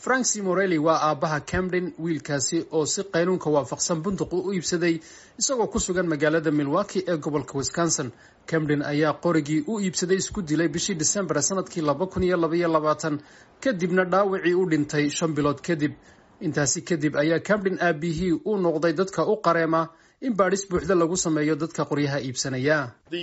frank simorelli waa aabbaha camden wiilkaasi oo si qaynuunka waafaqsan bunduq u iibsaday isagoo ku sugan magaalada milwaki ee gobolka wisconsin camden ayaa qorigii u iibsaday isku dilay bishii disembar sanadkii laba kun iyo labaiyo labaatan kadibna dhaawacii u dhintay shan bilood kadib intaasi kadib ayaa camden aabihii u noqday dadka u qareema in baadhis buuxda lagu sameeyo dadka qoryaha iibsanaya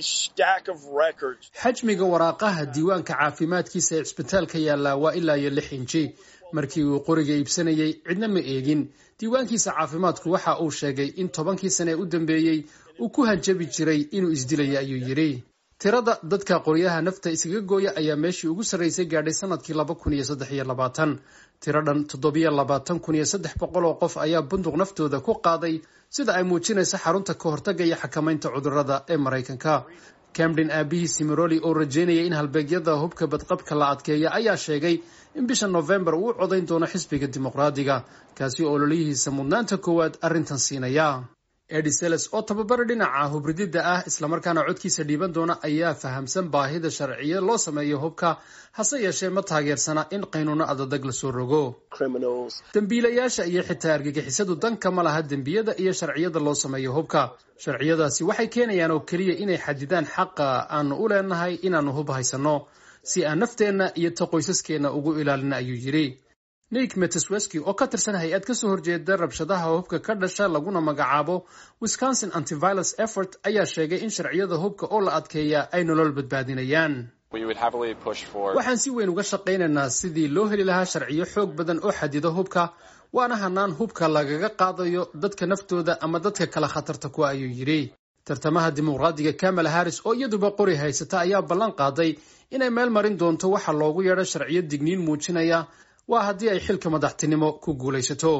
xajmiga waraaqaha diiwaanka caafimaadkiisa ee cisbitaalka yaallaa waa ilaa iyo lix inji markii uu qoriga iibsanayey cidna ma eegin diiwaankiisa caafimaadku waxa uu sheegay in tobankii sane ee u dambeeyey uu ku hanjabi jiray inuu isdilaya ayuu yidhi tirada dadka qoryaha nafta iskaga gooya ayaa meeshii ugu sarraysay gaadhay sanadkii laba kun iyo saddex iyo labaatan tiro dhan toddobiyo labaatan kun iyo saddex boqol oo qof ayaa bunduq naftooda ku qaaday sida ay muujinayso xarunta ka hortagga iyo xakamaynta cudurrada ee maraykanka camden aabihii simeroli oo rajeynaya in halbeegyada hubka badqabka la adkeeya ayaa sheegay in bisha nofembar uu u codayn doono xisbiga dimuqraadiga kaasi oo ololiyihiisa mudnaanta koowaad arrintan siinaya ediseles oo tababara dhinaca hubrididda ah islamarkaana codkiisa dhiiban doona ayaa fahamsan baahida sharciya loo sameeyo hubka hase yeeshee ma taageersana in qaynuuno adadag lasoo rogo dembiilayaasha iyo xitaa argagixisadu danka ma laha dembiyada iyo sharciyada loo sameeyo hubka sharciyadaasi waxay keenayaan oo keliya inay xadidaan xaqa aanu u leenahay inaannu hub haysanno si aan nafteenna iyo ta qoysaskeenna ugu ilaalina ayuu yidhi nick metesweski oo ka tirsan hay-ad kasoo horjeeda rabshadaha hubka ka dhasha laguna magacaabo wisconsin antiviolence effort ayaa sheegay in sharciyada hubka oo la adkeeya ay nolol badbaadinayaan waxaan si weyn uga shaqaynaynaa sidii loo heli lahaa sharciyo xoog badan oo xadido hubka waana hanaan hubka lagaga qaadayo dadka naftooda ama dadka kale khatarta kuwa ayuu yidhi tartamaha dimuqraadiga kamala harris oo iyaduba qori haysata ayaa ballan qaaday inay meel marin doonto waxa loogu yeedho sharciyo digniin muujinaya waa haddii ay xilka madaxtinimo ku guulaysato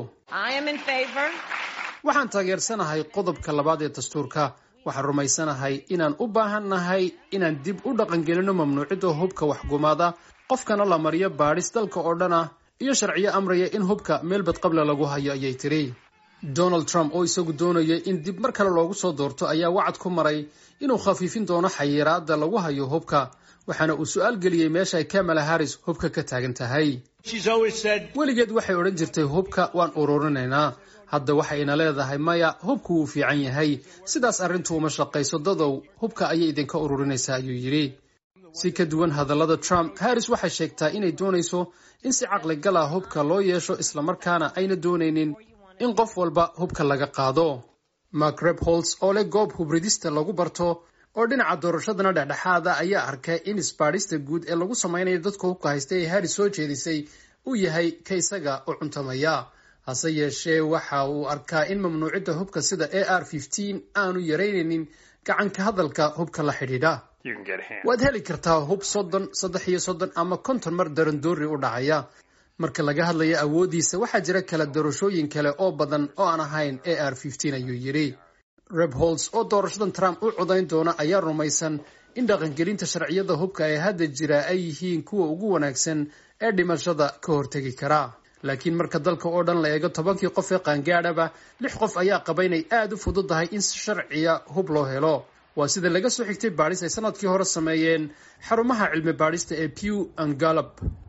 waxaan taageersanahay qodobka labaad ee dastuurka waxaan rumaysanahay inaan u baahan nahay inaan dib u dhaqangelino mamnuucidda hubka waxgumaada qofkana la mariyo baadhis dalka oo dhan ah iyo sharciyo amraya in hubka meel badqable lagu hayo ayay tiri donald trump oo isagu doonayay in dib mar kale loogu soo doorto ayaa wacad ku maray inuu khafiifin doono xayiraadda lagu hayo hubka waxaana uu su-aal geliyey meesha ay kamala harris hubka ka taagan tahay weligeed waxay odhan jirtay hubka waan ururinaynaa hadda waxayna leedahay maya hubku wuu fiican yahay sidaas arrintu uma shaqayso dadow hubka ayay idinka ururinaysaa ayuu yidhi si ka duwan hadallada trump harris waxay sheegtaa inay doonayso in si caqligala hubka loo yeesho islamarkaana ayna doonaynin in qof walba hubka laga qaado mark rebholz oo leh goob hubridista lagu barto oo dhinaca doorashadana dhexdhexaada ayaa arkay in isbaadhista guud ee lagu samaynayo dadka hubka haysta ee harris soo jeedisay uu yahay ka isaga u cuntamaya hase yeeshee waxa uu arkaa in mamnuucidda hubka sida a r aanu yaraynaynin gacanka hadalka hubka la xidhiidha waad heli kartaa hub soddon saddex iyo soddon ama konton mar darandoori u dhacaya marka laga hadlayo awooddiisa waxaa jira kala doorashooyin kale oo badan oo aan ahayn a r ayuu yidhi rebholz oo doorashadan trump u codayn doona ayaa rumaysan in dhaqangelinta sharciyada hubka ee hadda jira ay yihiin kuwa ugu wanaagsan ee dhimashada ka hortegi kara laakiin marka dalka oo dhan la eego tobankii qof ee qaangaadhaba lix qof ayaa qaba inay aada u fududahay in si sharciya hub loo helo waa sida laga soo xigtay baadhis ay sanadkii hore sameeyeen xarumaha cilmi baadhista ee pew and gallop